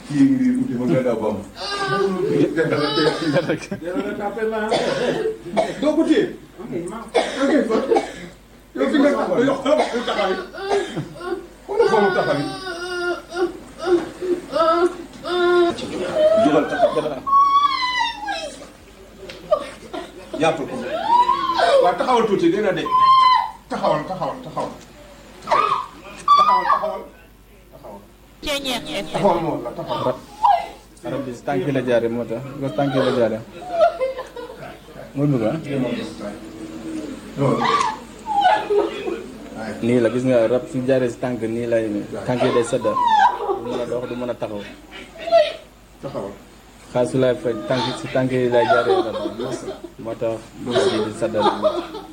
kii ngi nii uti ma nga daw bam doo ko téye ok fa yow fi nga taxaw yow xoolal fu taxaw xoolal foofu taxaw jógal taxaw jàppal ko waaw taxawal tuuti dina de taxawal taxawal taxawal taxawal taxawal taxawal moom la taxawal arab bi si tànk yi la jaare moo tax ko tànk yi la jaare mooy bëgg ah nii la gis nga rab su jaaree si tànk nii lay tànk yi day sedda du mën a dox du mën a taxaw taxawal xaal su lay faj tànk si tànk yi lay jaaree rab moo tax rab yi di sedda du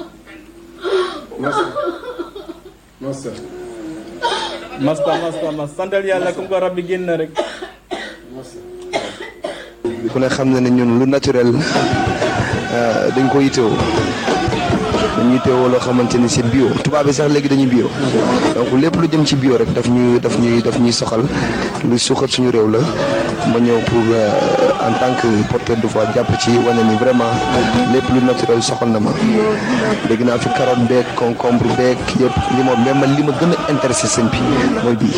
masa masa masta masta mas santal yàlla comme que rab bi génn na rek ku ne xam na ne ñun lu naturel dañ ko yitewoo dañuy yitewoo loo xamante ni c'est bio tubaab bi sax léegi dañuy bio donc lépp lu jëm ci bio rek daf ñuy daf ñuy daf ñuy soxal lu suuxat suñu réew la ma ñëw pour en tant que porteur de voix jàpp ci wane ni vraiment lépp lu naturel soxal na ma dégg naa fi carotte beeg concombre beeg yëpp li ma même man li ma gën a intéressé sëñ bi mooy bii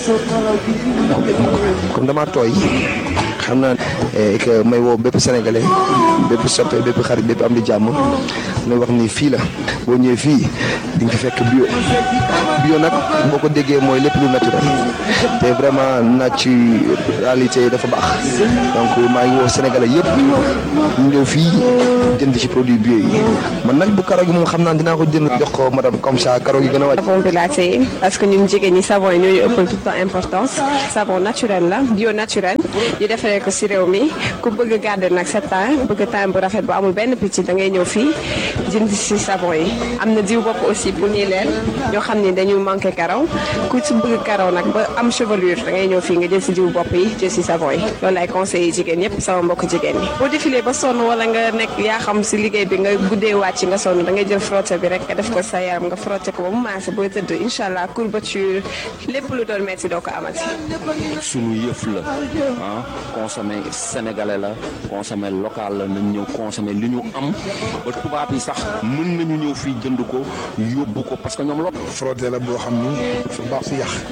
comme damaa tooy xam naa que may woo bépp sénégalais bépp soppe bépp xarit bépp am di jàmm may wax ni fii la boo ñëwee fii di nga fi fekk bio bio nag boo ko déggee mooy lépp lu naturel te vraiment naturalité dafa baax donc maa ngi woo sénégalais yëpp ñu ñëw fii jënd ci produit bio yi man nag bu karo gi moom xam naa dinaa ko jënd jox ko madame comme ça karo gi gën a wàcc. savon bi laa téye parce que ñun jigéen ñi savon yi ñooñu ëppal tout le temps importance savon naturel la bio naturel ñu defaree ko si réew mi ku bëgg garder nag sa teint bëgg teint bu rafet bu amul benn picc da ngay ñëw fii jënd si savon yi am na diw bopp aussi pour ñuy leen ñoo xam ni dañu manqué karaw ku si bëgg karaw nag ba am chevelure da ngay ñëw fii nga jël si diw bopp yi jël si savon yi loolu ay conseils yi jigéen yépp sama mbokk jigéen ñi boo défilé ba sonn wala nga nekk yaa xam si liggéey bi nga guddee wàcc nga sonn da ngay jël frotté bi rek nga def ko sa yaram nga frotté ko ba mu maase booy tëdd incha allah courbature lépp lu doon metti doo ko amati sunu yëf la ah consommer sénégalais la consommer local la nañ ñëw consommer li ñu am ba tubaab yi sax mën nañu ñëw fii jënd ko yóbbu ko parce que ñoom lo frotté la boo xam ni dafa baax si yàq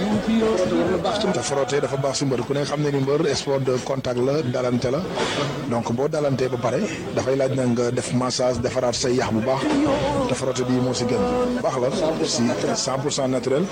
te frotté dafa baax si mbër ku ne xam ne ni mbër sport de contact la dalante la donc boo dalantee ba pare dafay laaj na nga def massage defaraat say yax bu baax te frotté bii moo si gën baax la si 100 pour cent naturel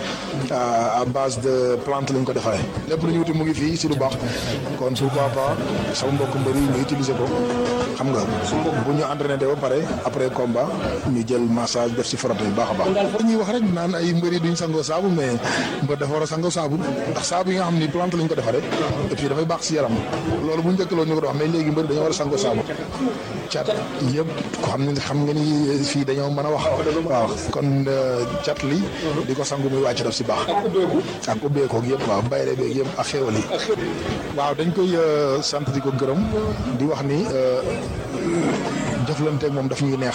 à base de plante lañ ko defaree lépp lu ñu wuti mu ngi fii si lu baax kon pourquoi pas sama mbokk mbër yi ñu utiliser ko xam nga bu ñu entraîné ba pare après combat ñu jël massage def si frotté bu baax a baax. dañuy wax rek naan ay mbër yi duñ sangoo saabu mais mbër dafa war a sangoo saabu ndax saabu yi nga xam ni plante lañ ko defaree et puis dafay baax si yaram loolu bu njëkk loolu ñu ko doon wax mais léegi mbër dañoo war a sangoo saabu cat yëpp ko xam ne xam nga ni fii dañoo mën a wax waaw kon cat li di ko sangu muy wàcc daf si baax ak ubbeekoog yëpp waaw bayre beeg yëpp ak xéwal yi waaw dañ koy sant di ko gërëm di wax ni jëflanteeg moom daf ñuy neex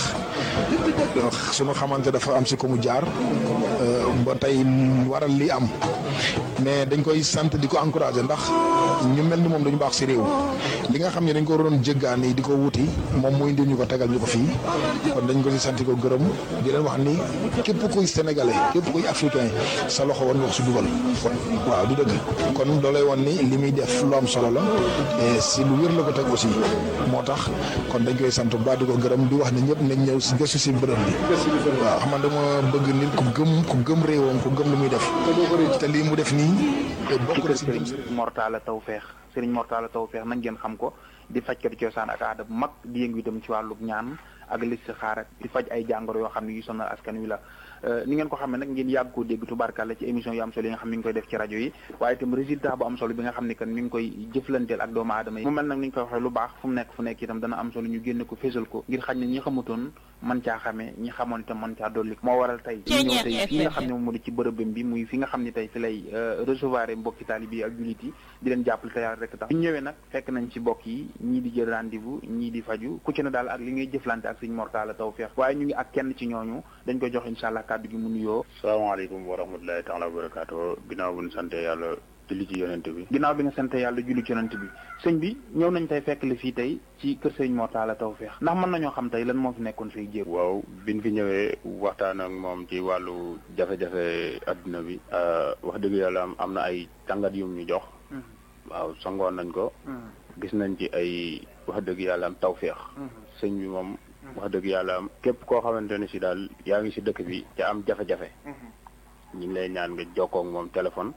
sunu xamante dafa am si ko mu jaar ba tey waral li am mais dañ koy sant di ko encouragé ndax ñu mel ni moom dañu baax si réew li nga xam ne dañ ko doon jéggaani di ko wuti moom muy indi ñu ko tegal ñu ko fii kon dañ ko si sant di ko gërëm di leen wax ni képp kuy sénégalais képp kuy africain sa loxo war nga wax si dugal waaw du dëgg kon loolay woon ni li muy def lu am solo la et si lu wér la ko teg aussi moo tax kon dañ koy sant bu baax di ko gërëm di wax ne ñëpp nañ ñëw si gëstu si bërëb bi waaw xam nga dama bëgg nit ku gëm ku gëm réewam ku gëm lu muy def te lii mu def nii bokk na si jëm Mortala Tawfeex Serigne Mortala Tawfeex nañ ngeen xam ko di fajkati cosaan ak aada bu mag di yëngu itam ci wàllu ñaan ak listixaar ak di faj ay jàngoro yoo xam ne yu sonal askan wi la ni ngeen ko xamee nag ngeen yàgg koo dégg tubaarkàlla ci émission yu am solo yi nga xam mi ngi koy def ci rajo yi waaye itam résultat bu am solo bi nga xam ne kan mi ngi koy jëflanteel ak doomu aadama yi mu mel nag ni ñu koy waxee lu baax fu mu nekk fu nekk itam dana am solo ñu génne ko fésal ko ngir xañ ne ñi xamutoon man caa xamee ñi xamoon itam man caa dolli moo waral tey ñu ñëw tey fii nga xam ne moom moo di ci bërëbam bi muy fi nga xam ne tey fi lay recevoir mbokki taalibe yi ak jullit yi di leen jàppale te yàlla rek tax ñu ñëwee nag fekk nañ ci mbokk yi ñii di jël rendez-vous ñii di faju ku ci ne daal ak li ngay jëflante ak Serigne Mortala Tawfeex waaye ñu ngi ak kenn ci ñooñu dañ koy jox incha allah kàddu gi mu nuyoo salaamaaleykum wa rahmatulahi taala wa barakaatu ginnaaw bu ñu sante yàlla julli ci yonent bi ginnaaw bi nga sant yàlla julli ci yonent bi sëñ bi ñëw nañ tey fekk la fii tey ci kër sëñ Mor Talla Tawfekh ndax mën nañoo xam tey lan moo fi nekkoon say jéego waaw biñ fi ñëwee waxtaan ak moom ci wàllu jafe-jafe adduna bi wax dëgg yàlla am am na ay tàngat yum ñu jox waaw sangoon nañ ko gis nañ ci ay wax dëgg yàlla am tawféex sëñ bi moom wax dëgg yàlla am képp koo xamante ne si daal yaa ngi si dëkk bi te am jafe-jafe ñu ngi lay ñaan nga jokkoo ak moom téléphone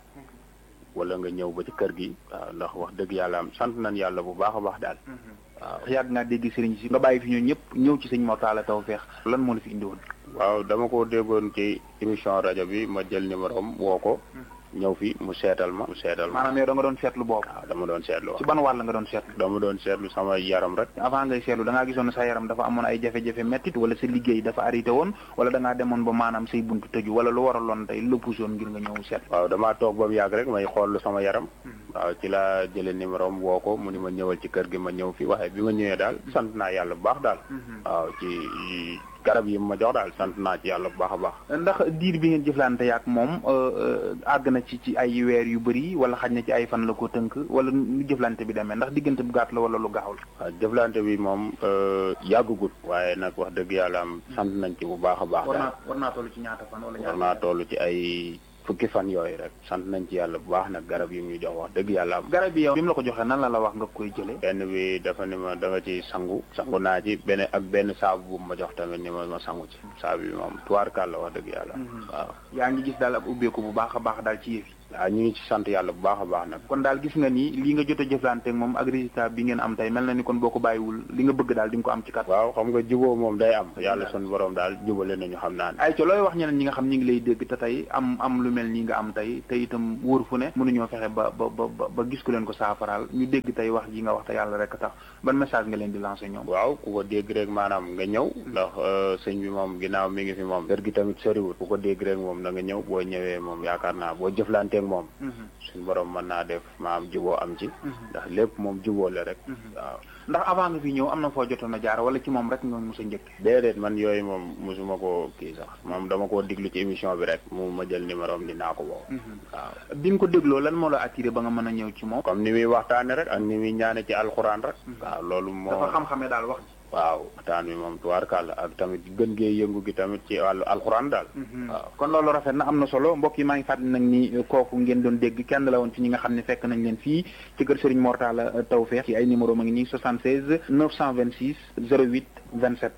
wala nga ñëw ba ci kër gi waaw ndax wax dëgg yàlla am sant nañ yàlla bu baax a baax daal waaw yàgg ngaa dégg sëriñ si nga bàyyi fi ñoo ñëpp ñëw ci sëñ Mor Talla Tawfekh lan moo la fi indiwoon waaw dama ko déggoon ci émission rajo bi ma jël numéro am woo ko ñëw fi mu seetal ma mu seetal ma maanaam yow da nga doon seetlu boobu waaw dama doon seetlu ci ban wàll nga doon seetlu dama doon seetlu sama yaram rek avant ngay seetlu da ngaa gisoon ne sa yaram dafa amoon ay jafe-jafe mettit wala sa liggéey dafa arrêté woon wala da ngaa demoon ba maanaam say buntu tëju wala lu waraloon tey lu puusoon ngir nga ñëw seetlu waaw damaa toog ba mu yàgg rek may xool sama yaram waaw ci laa jëlee numéro am woo ko mu ni ma ñëwal ci kër gi ma ñëw fi waaye bi ma ñëwee daal sant naa yàlla bu baax daal waaw ci garab yi ma jox daal sant naa ci yàlla bu baax a baax ndax diir bi ngeen jëflante yaak moom àgg na ci ci ay weer yu bëri wala xaj na ci ay fan la ko tënk wala nu jëflante bi demee ndax diggante bu gàtt la wala lu gaaw la waaw jëflante bi moom yàggugut waaye nag wax dëgg yàlla am sant nañ ci bu baax a baax daal war naa toll ci ñaata fan wala war naa toll ci ay fukki fan yooyu rek sant nañ ci yàlla bu baax nag garab yi ñu jox wax dëgg yàlla am garab yi yow bi mu la ko joxee nan la la wax nga koy jëlee benn bi dafa ni ma da nga ci sangu sangu naa ci benn ak benn saabu bu ma jox tamit ni ma ma sangu ci saabu bi moom tuwaarkaal la wax dëgg yàlla waaw yaa ngi gis daal ak ubbeeku bu baax a baax daal ci yëf yi waaw ñu ngi ci sant yàlla bu baax a baax nag kon daal gis nga ni lii nga jot a jëflante ak moom ak résultat bi ngeen am tey mel na ni kon boo ko bàyyiwul li nga bëgg daal di nga ko am ci kat waaw xam nga juboo moom day am yàlla sun borom daal jubale nañu xam naa ne ay ca looy wax ñeneen ñi nga xam ñi ngi lay dégg te tey am am lu mel nii nga am tey te itam wóor fu ne mënuñoo fexe ba ba ba ba gis ku leen ko saafaraal ñu dégg tey wax ji nga wax te yàlla rek tax ban message nga leen di lancer ñoom waaw ku ko dégg rek maanaam nga ñëw ndax sëñ bi moom ginnaaw mi ngi fi moom kër gi tamit soriwul ku ko dégg rek moom da nga ñëw boo ñëwee moom yaakaar naa boo jëflanteeg moom suñu borom mën naa def maam juboo am ci ndax lépp moom juboo la rek waaw ndax avant nga fi ñëw am na foo jotoon a jaar wala ci moom rek nga mos a njëkk déedéet man yooyu moom mosuma ko kii sax moom dama koo diglu ci émission bi rek mu ma jël numéro am dinaa ko woo waaw bi nga ko dégloo lan moo la attiré ba nga mën a ñëw ci moom comme ni muy waxtaane rek ak ni muy ñaane ci alxuraan rek waaw loolu moo dafa xam-xamee daal wax waaw waxtaan bi moom tubaarkàlla ak tamit gën gee yëngu gi tamit ci wàllu alxuraan daal waaw kon loolu rafet na am na solo mbokk yi maa ngi fàttali nag ni kooku ngeen doon dégg kenn la woon ci ñi nga xam ne fekk nañ leen fii ci kër Serigne Mor Talla Tawfekh ci ay numéro ma ngi nii 76 926 08 27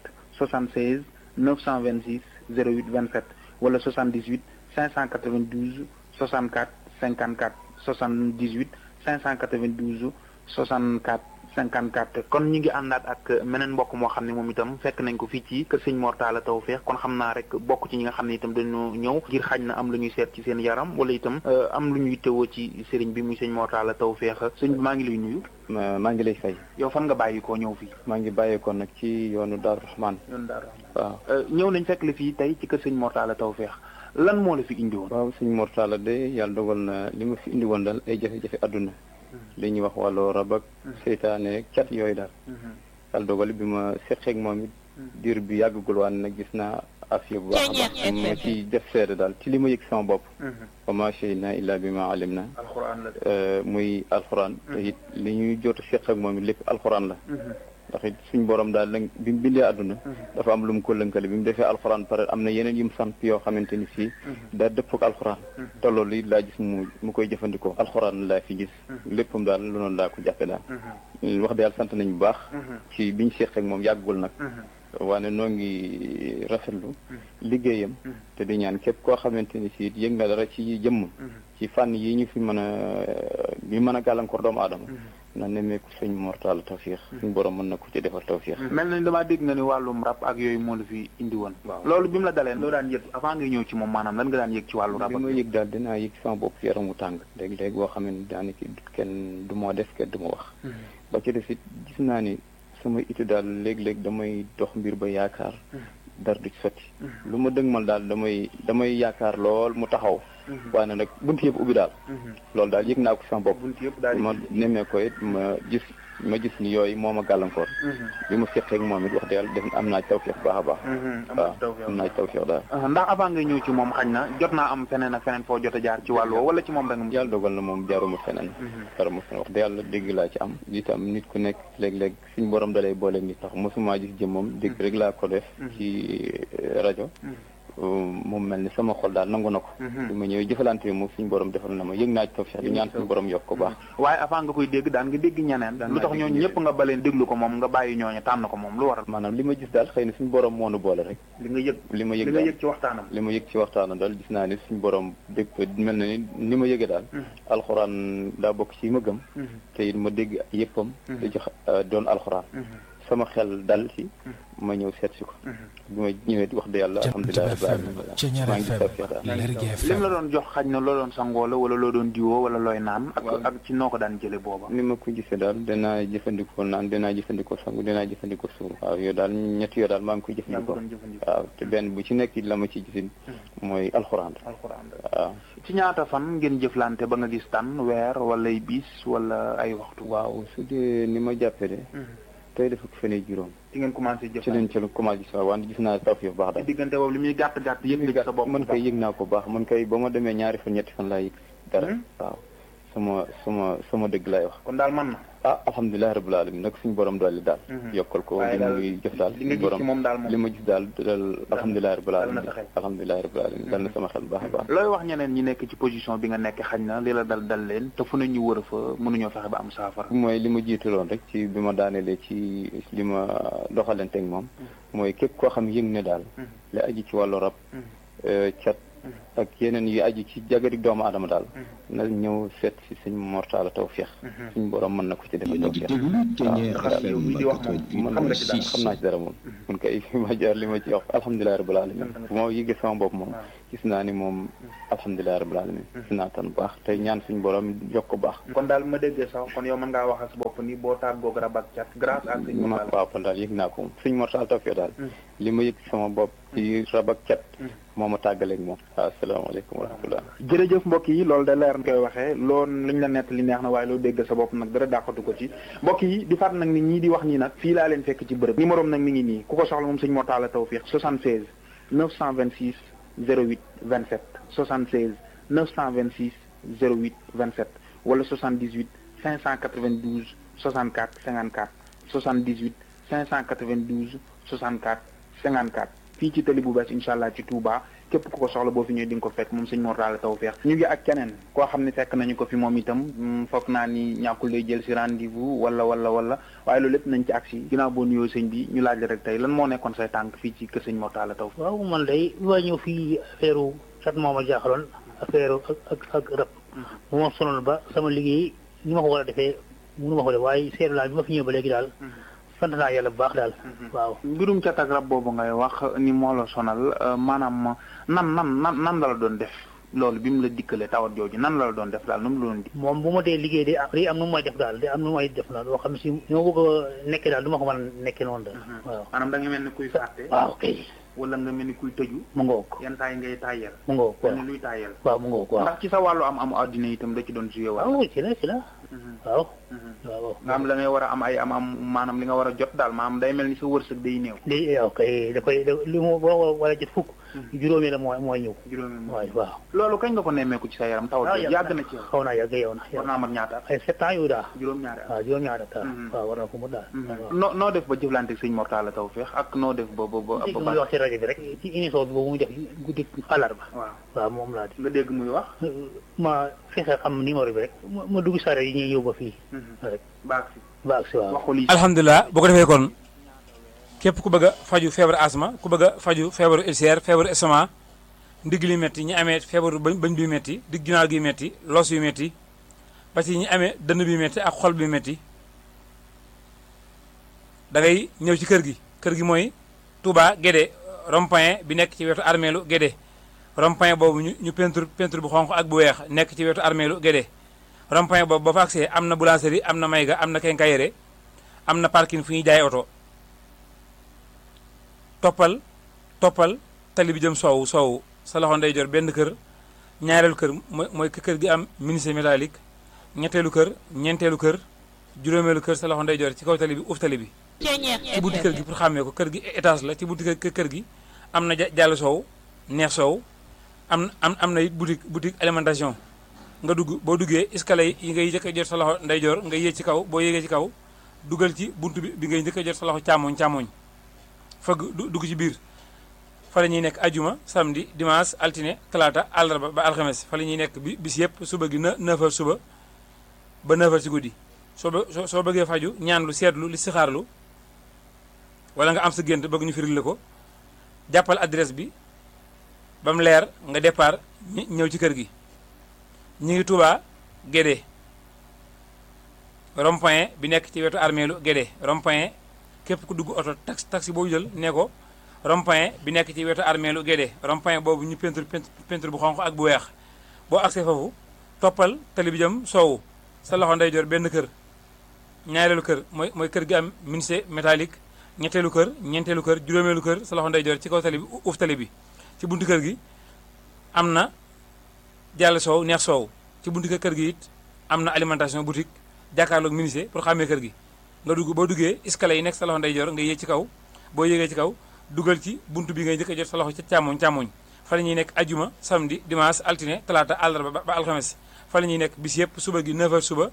76 926 08 27 wala 78 592 64 54 78 592 64 54 kon ñu ngi àndaat ak meneen mbokk moo xam ne moom itam fekk nañ ko fii ci kër sëñ Mor Talla Tawfekh kon xam naa rek bokk ci ñi nga xam ne itam dañoo ñëw ngir xaj na am lu ñuy seet ci seen yaram wala itam am lu ñuy tëwoo ci sëriñ bi muy sëñ Mor Talla Tawfekh sëñ bi maa ngi lay nuyu. maa ngi lay fay. yow fan nga bàyyi koo ñëw fii. maa ngi bàyyeekoo nag ci yoonu Darou Rahman. yoonu Darou Rahman waaw. ñëw nañ fekk la fii tey ci kër sëñ Mor Talla Tawfekh lan moo la fi indi woon. waaw sëñ Mor Talla de yàlla dogal na li ma fi indi woon daal ay jafe-jafe àdduna li ñuy wax wàllu rab ak seytaane cat yooyu daal yàlla dogal bi ma seqeeg moom it diir bi yàggagul waan nag gis naa afiya bu baax a baax ma ci def seede daal ci li ma yëg sama bopp wa ma shahidna illa bi ma alim na muy alxuraan te it li ñuy jot a seq ak moom it lépp alxuraan la ndax it suñ borom daal lañ bi mu bindee àdduna dafa am lu mu ko lënkale bi mu defee alxuraan pare am na yeneen yu mu sant yoo xamante ni fii daa dëpp ak alxuraan te loolu it laa gis mu mu koy jëfandikoo alxuraan laa fi gis léppam daal lu noonu laa ko jàppe daal wax de yàlla sant nañ bu baax ci biñ seq ak moom yàggul nag waane noo ngi rafetlu liggéeyam te di ñaan képp koo xamante ni si yëg nga dara ci jëmm ci fànn yi ñu fi mën a bi mën a gàllankoor doomu aadama na nemmeeku sëñ Mor Talla Tawfekh suñu borom mën na ko ci defal tawfeex mel nañ damaa dégg nga ni wàllum rab ak yooyu moo la fi indi woon loolu bi mu la dalee loo daan yëg avant nga ñëw ci moom maanaam lan nga daan yëg ci wàllu rab bi ma yëg daal dinaa yëg sama bopp yaram mu tàng léeg-léeg boo xam ne daanaka kenn du ma def kenn du ma wax ba ci def it gis naa ni sama itu daal léeg-léeg damay dox mbir ba yaakaar dara du ci sotti lu ma dëgmal daal damay damay yaakaar lool mu taxaw waaye nag buntu yëpp ubbi daal loolu daal yëg naa ko sama bopp buntu yëpp daal di ma nemmee ko it ma gis ma gis ni yooyu moo ma gàllankoor bi ma seqee ak moom it wax dëgg yàlla def am naa tawfeex baax a baax waaw am naa tawfeex daal ndax avant ngay ñëw ci moom xañ na jot naa am feneen ak feneen foo jot a jaar ci wàllu woo wala ci moom rek nga yàlla dogal na moom jaaruma feneen jaaruma feneen wax dëgg yàlla dégg laa ci am itam nit ku nekk léeg-léeg suñ borom dalay booleeg nit tax mosuma gis jëm moom dégg rek laa ko def ci rajo moom mel ni sama xol daal nangu na ko bi ma ñëwee jëfalante bi moom suñu borom defal na ma yëg naa ci tawfeex di ñaan suñu borom yokk ko baax waaye avant nga koy dégg daan nga dégg ñeneen lu tax ñooñu ñëpp nga baleen déglu ko moom nga bàyyi ñooñu tànn ko moom lu waral maanaam li ma gis daal xëy na suñu borom moo nu boole rek li nga yëg li ma yëg li nga yëg ci waxtaanam li ma yëg ci waxtaanam daal gis naa ni suñu borom dégg mel na ni ni ma yëgee daal alxuraan daa bokk ci ma gëm te it ma dégg yëppam da jox doon alxuraan sama xel dal ci ma ñëw seet si ko bi ma ñëwee wax dëgg yàlla alhamdulilah rabbil alamin maa ngi tawfeex daal lim la doon jox xaj na loo doon sangoo la wala loo doon diwoo wala looy naan ak ak ci noo ko daan jële booba ni ma ko gisee daal danaa jëfandikoo naan danaa jëfandikoo sangu danaa jëfandikoo suur waaw yooyu daal ñetti yoo daal maa ngi koy jëfandikoo waaw te benn bu ci nekk la ma ci gisin mooy alxuraan alxuraan waaw ci ñaata fan ngeen jëflante ba nga gis tan weer wala ay bis wala ay waxtu waaw su dee ni ma jàppee de tey dafa ko fenee juróom ci ngeen commencé jëf ci leen ci commencé gis wante gis naa taw yu baax daal diggante boobu li muy gàtt gàtt yëg nga sa bopp man koy yëg naa ko baax man koy ba ma demee ñaari fan ñetti fan laa yëg dara waaw sama sama sama dëgg laay wax kon daal man na ah alhamdulilah rabbil alamin nag suñu borom dolli daal yokkal ko li muy jëf daal li nga gis ci moom daal moom li ma gis daal dal alhamdulilah rabbil alamin alhamdulilah rabbil alamin dal na sama xel baax a baax looy wax ñeneen ñi nekk ci position bi nga nekk xañ na li la dal dal leen te fu ne ñu wër fa mënuñoo fexe ba am saafara mooy li ma jiitaloon rek ci bi ma daanelee ci li ma doxalanteeg moom mooy képp koo xam yëg ne daal li aji ci wàllu rab cat ak yeneen yu aju ci jagari doomu adama daal na ñëw seet si suñ mortala tawfeex suñ borom mën na ko ci defal tawfeex waaw xam nga ci dara xam naa ci dara moom mun koy fi ma jaar li ma ci wax alhamdulilah rabbil alamin bu ma yëgee sama bopp moom gis naa ni moom alhamdulilah rabbil alamin gis naa tan baax te ñaan suñ borom yokk ko baax kon daal ma déggee sax kon yow mën ngaa wax ak sa bopp ni boo tàggoog rab ak cat grâce à suñ mortal waaw kon daal yëg naa ko moom suñ mortal tawfeex daal li ma yëg sama bopp ci rab ak cat moo ma tàggaleeg moom waaw asalaamaaleykum wa rahmatullah jërëjëf mbokk yi loolu da leer na koy waxee loolu liñ la nett li neex na waaye loo dégg sa bopp nag dara dàqatu ko ci mbokk yi di fàtt nag nit ñi di wax ñi nag fii laa leen fekk ci bërëb numéro nag mi ngi nii ku ko soxla moom sëñ Mortalla Tawfiq 76 926 08 27 76 926 08 27 wala 78 592 64 54 78 592 64 54 fii ci tali bu bees incha allah ci Touba képp ku ko soxla boo fi ñëwee di nga ko fekk moom sëñ Mortalla Tawfiq ñu ngi ak keneen koo xam ne fekk nañu ko fi moom itam foog naa ni ñàkkul lay jël si rendez-vous wala wala wala waaye loolu lépp nañ ci agsi ginnaaw boo nuyoo sëñ bi ñu laaj la rek tey lan moo nekkoon say tànk fii ci kër sëñ Mortalla Tawfiq waaw man day bi ma ñëw fii affaire cat moo ma jaaxaloon affaire ak ak ak rab bu ma sonal ba sama liggéey ni ma ko war a defee mënu ma ko def waaye seetlu naa bi ma fi ñëw ba léegi daal sant naa yàlla bu baax daal waaw mbirum cat ak rab boobu ngay wax ni moo la sonal maanaam nan nan nan nan la la doon def loolu bi mu la dikkalee tawat jooju nan la la doon def daal nu mu la doon di moom bu ma dee liggéey day am day am nu mu may def daal day am nu mu may def daal loo xam si ni ma bëgg a nekkee daal du ma ko mën a nekkee noonu daal waaw maanaam da nga mel ni kuy fàtte waaw kay wala nga mel ni kuy tëju mu ngoog yenn saa yi ngay tàyyel mu ngoog mel ni luy tàyyel waaw mu ngoog waaw ndax ci sa wàllu am am addina itam da ci doon joué wala waaw ci la ci la waaw waaw nga am la ngay war a am ay am am maanaam li nga war a jot daal maanaam day mel ni sa wërsëg day néew day waaw kay da koy li mu boo war a jot fukk juróomi la mooy mooy ñëw juróomi waaw waaw loolu kañ nga ko nemmeeku ci sa yaram tawat jooju yàgg na ci yow xaw naa yàgg yow na war naa mat ñaata at ay sept ans yu daal juróom-ñaari at waaw juróom-ñaari at waaw war na ko mu daal noo noo def ba jëflante sëñ Mortalla Tawfiq ak noo def ba ba ba dégg muy wax ci rajo bi rek ci émission bi boobu muy def guddi àllarba waaw waaw moom laa di nga dégg muy wax ma fexe xam numéro bi rek ma dugg sare yi ñuy yóbbu fii rek baag si baag si waaw waxul yi alhamdulilah bu ko defee kon képp ku bëgg a faju feebaru asma ku bëgg a faju feebaru ulcère feebaru estomac ndigg li métti ñi amee feebaru bañ bañ bi métti digg ginnaaw gi métti los yu métti ba ci ñi amee dënn bi métti ak xol bi métti da ngay ñëw ci kër gi kër gi mooy Touba Guédé rond-point bi nekk ci wetu armeelu Guédé rond-point boobu ñu ñu peinture peinture bu xonq ak bu weex nekk ci wetu armeelu Guédé rond-point boobu ba fa agsee am na boulangerie am na mayga am na quincaillerie am na parking fu ñuy jaay oto toppal toppal tali bi jëm soowu soowu sa loxo ndeyjoor benn kër ñaareelu kër mooy mooy kër gi am menuisier métallique ñetteelu kër ñeenteelu kër juróomeelu kër sa loxo ndeyjoor ci kaw tali bi uuf tali bi ci bunti kër gi pour xàmmee ko kër gi étage la ci bunti kër kër gi am na jàll soow neex soow am am am na it boutique boutique alimentation nga dugg boo duggee escalier yi ngay njëkk a jot sa loxo ndeyjoor nga yéeg ci kaw boo yéegee ci kaw dugal ci buntu bi bi ngay njëkk a jot sa loxo càmmoñ càmmoñ fëgg dugg ci biir fa la ñuy nekk ajuma samedi dimanche altine talaata àllarba ba alxames fa la ñuy nekk bi bis yëpp suba gi na 9h suba ba 9h ci guddi soo ba soo bëggee faju ñaan lu seetlu li si xaarlu wala nga am sa gént bëgg ñu firil la ko jàppal adresse bi ba mu leer nga départ ñëw ci kër gi ñu ngi Touba Guédé rond-point bi nekk ci wetu armeelu Guédé rond-point képp ku dugg oto taxi taxi boo jël ne ko rond-point bi nekk ci wetu armeelu Guédé rond-point boobu ñu peinture peinture bu xonq ak bu weex boo agsee foofu toppal tali bi jëm soowu sa loxo ndeyjoor benn kër ñaareelu kër mooy mooy kër gi am menuisier métallique ñetteelu kër ñeenteelu kër juróomeelu kër sa loxo ndeyjoor ci kaw tali bi uuf tali bi ci buntu kër gi am na jàll soow neex soow ci buntu kër gi it am na alimentation boutique jàkkaarloog menuisier pour xàmmee kër gi nga dugg boo duggee escalier yi nekk sa loxo ndeyjoor nga yéeg ci kaw boo yéegee ci kaw dugal ci buntu bi ngay njëkk a jot sa loxo ci càmmoñ càmmoñ fa la ñuy nekk ajuma samedi dimanche altine talaata àllarba ba alxames fa la ñuy nekk bis yëpp suba gi 9h suba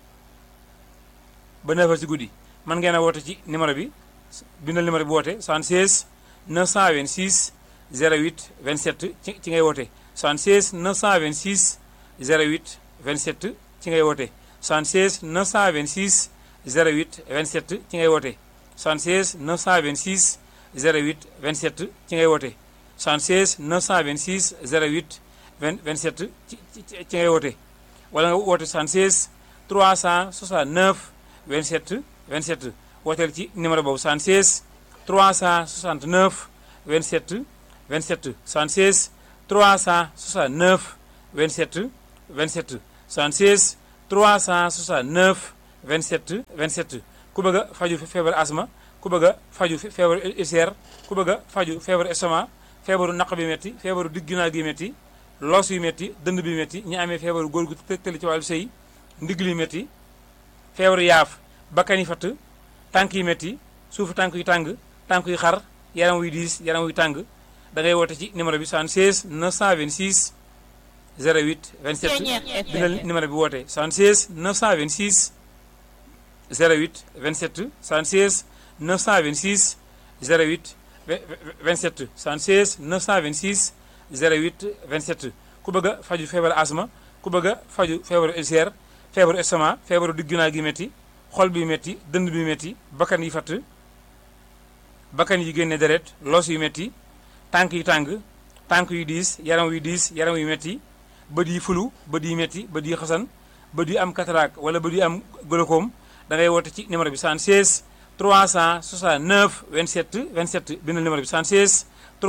ba 9h ci guddi mën ngeen a woote ci numéro bi bindal numéro bi woote 76 926 08 27 ci ci ngay woote 76 926 08 27 ci ngay woote 76 926 08 27 ci ngay woote 76 926 08 27 ci ngay woote 76 926 08 27 ci ci ngay woote wala nga woote 76 369 27 27 wooteel ci numéro boobu 76 369 27 27 76 369 27 27 76 369 27 27 ku bëgg a faju feebar asma ku bëgg a faju feebaru ulcère ku bëgg a faju feebaru estomac feebaru naq bi métti feebaru digg ginnaaw gi métti loos yu métti dënd bi métti ñi amee feebaru góor gu tëli ci wàllu sëy ndigg li métti feebaru yaaf bakkan yi fatt tànk yi métti suufu tànk yu tàng tànk yu xar yaram wuy diis yaram wuy tàng da ngay woote ci numéro bi 76 926 08 27 bindal numéro bi woote 76 926 08 27 76 926 08 27 76 926 08 27 ku bëgg a faju feebaru asma ku bëgg a faju feebaru ulcère feebaru estomac feebaru digg ginnaaw gi métti xol bi métti dënd bi métti bakkan yi fatt bakkan yi génne deret loos yu métti tànk yu tàng tànk yu diis yaram yu diis yaram yu métti bët yi fulu bët yi métti bët yi xasan bët yi am cataracte wala bët yi am glaucome da ngay woote ci numéro bi 76 369 27 27 bindal numéro bi 76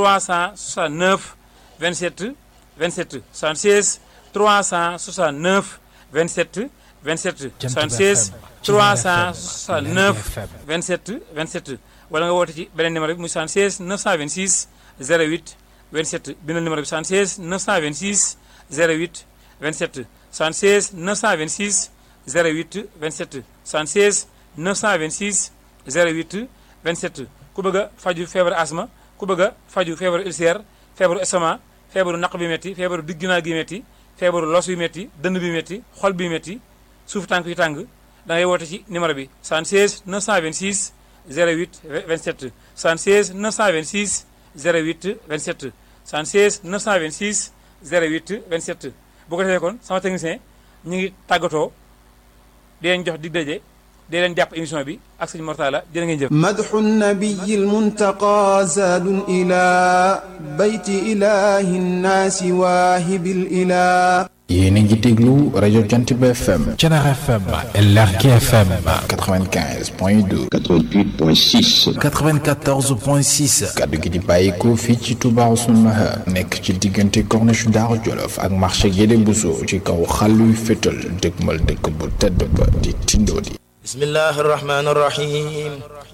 369 27 27 76 369 27 27 76 369 27 27 wala nga woote ci beneen numéro bi muy 76 926 08 27 bindal numéro bi 76 926 08 27 76 926 08 27 76 926 08 27 ku bëgg a faju feebaru asma ku bëgg a faju feebaru ulcère feebaru estomac feebaru naq bi métti feebaru digg ginnaaw gi métti feebaru los yu métti dënn bi métti xol bi métti suuf tànk yu tàng da ngay woote ci numéro bi 76 926 08 27 76 926 08 27 76 926 08 27 bu ko defee kon sama technicien ñu ngi tàggatoo di leen jox dig daje di leen jàpp émission bi ak sëñ Mortala jërë ngeen jëf مدح النبي المنتقى زاد إلى بيت إله الناس واهب الإله yéen a ngi déglu rajo Jant bi FM Thiénaba FM LRK FM 95 point 2 88 point 6 94 point 6 kaddu gi di bàyyikoo fii ci Touba Ousseynou Mahar nekk ci diggante corniche Daaru Jolof ak marché Guédé Bousso ci kaw xàlluy fétal dëgmal dëkk bu tedd ba di tindoo di بسم الله الرحمن الرحيم